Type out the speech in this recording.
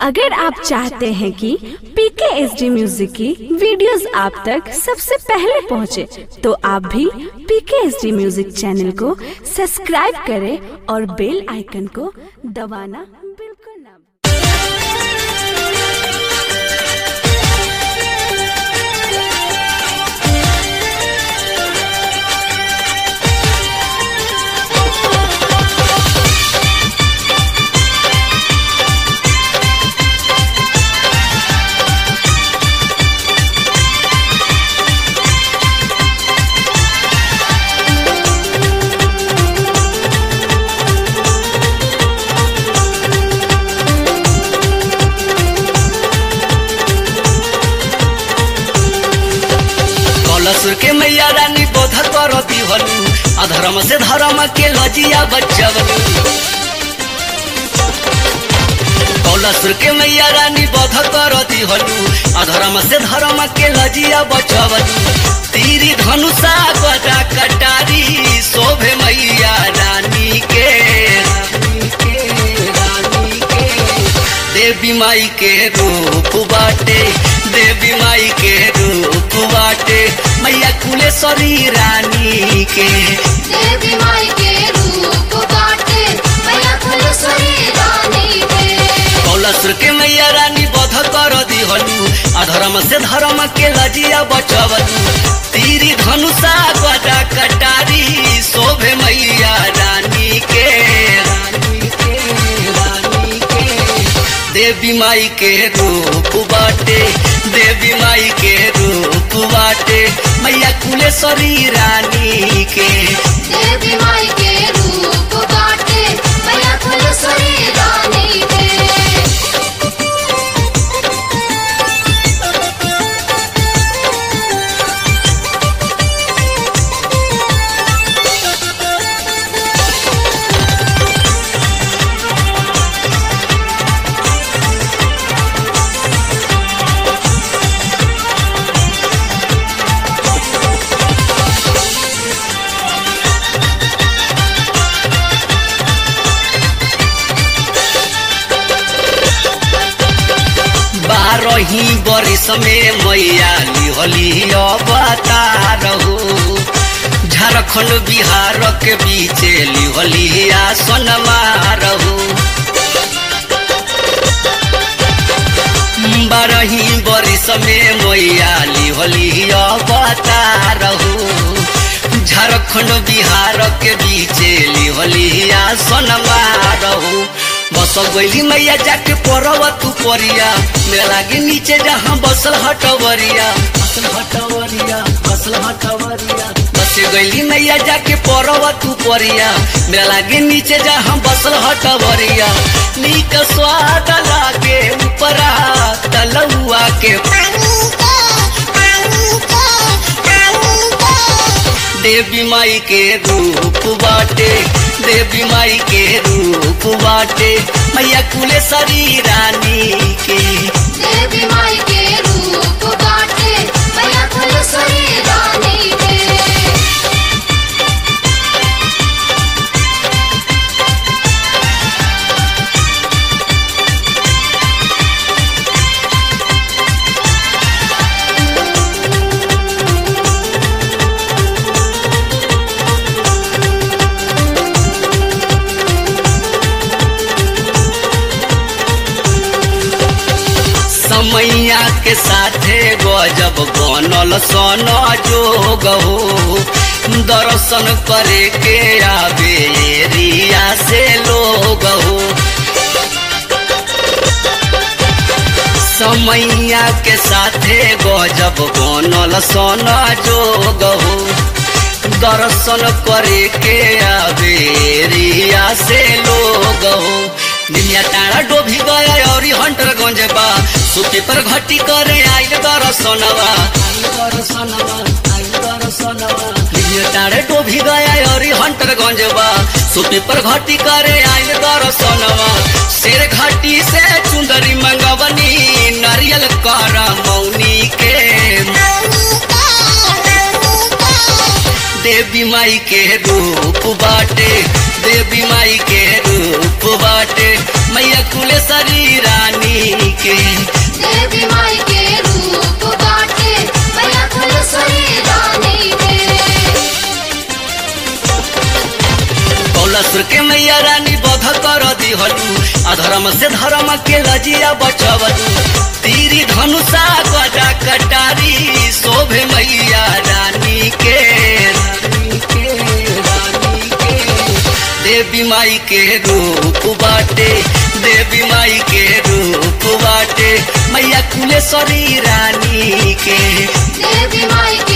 अगर आप चाहते हैं कि पीके एस डी म्यूजिक की वीडियोस आप तक सबसे पहले पहुंचे, तो आप भी PK S D music channel को सब्सक्राइब करें और बेल आइकन को दबाना बिल्कुल ना भूलें। कलसुर के मैया रानी बोध करती हलू अधर्म से धर्म के लजिया बचवलू कौलसुर के मैया रानी बोध करती हलू अधर्म से धर्म के लजिया बचवलू तीरी धनुषा गदा कटारी शोभे मैया रानी के रानी के रानी के देवी माई के रूप बाटे देवी माई के रूप बाटे मैया कुलेश्वरी रानी के देवी माई के रूप बाटे मैया फुलसुरी रानी के कौलसुर के मैया रानी बध कर दिहलू अधर्म से धर्म के लजिया बचवलू तीरी धनुषा गदा कटारी शोभे मैया रानी के रानी के रानी के देवी माई के रूप बाटे देवी माई के रूप बाटे मैया कुलेश्वरी रानी के देवी माई के रूप बाटे मैया फुलसुरी रानी के बारही बरिस में मैया लिहली अवतार हो झारखंड बिहार के बीच लिहली आसन हो बारही बरिस में मैया लिहली अवतार हो झारखंड बिहार के बीच लिहली आसन हो बस गईली मैया जाके पड़व तू परिया मेरा लागे नीचे जहाँ बसल हटवरिया बसल हटवरिया बसल हटवरिया बस गईली मैया जाके पड़व तू परिया मेरा लागे नीचे जहाँ बसल हटवरिया नीक स्वाद लागे ऊपरा तलुआ के देवी माई के रूप बाटे देवी माई के रूप बाटे मैया कुलेश्वरी रानी के देवी माई के रूप बाटे मैया फुलसुरी रानी के समैया के साथे गजब बनल सन जोग हो दर्शन करे के आवे एरिया से लोग हो समैया के साथे गजब बनल सन जोग हो दर्शन करे के आवे एरिया से लोग हो दुनिया टाड़ा डोभी गया और हंटर गंजबा सुपी पर घटी करे आइल दर्शनवा आइल दर्शनवा आइल दर्शनवा दुनिया टाड़े डोभी गया और हंटर गंजबा सुपी पर घटी करे आइल दर्शनवा शेर घाटी से चुंदरी मंगवनी नारियल कर मौनी के देवी माई के रूप बाटे देवी माई के रूप बाटे मैया कुलेश्वरी रानी दिहलू अधर्म से धर्म के लजिया बचवलू तीरी धनुषा गजा कटारी शोभे मैया रानी के रानी के रानी के देवी माई के रूप बाटे देवी माई के रूप बाटे मैया कुलेश्वरी रानी के देवी माई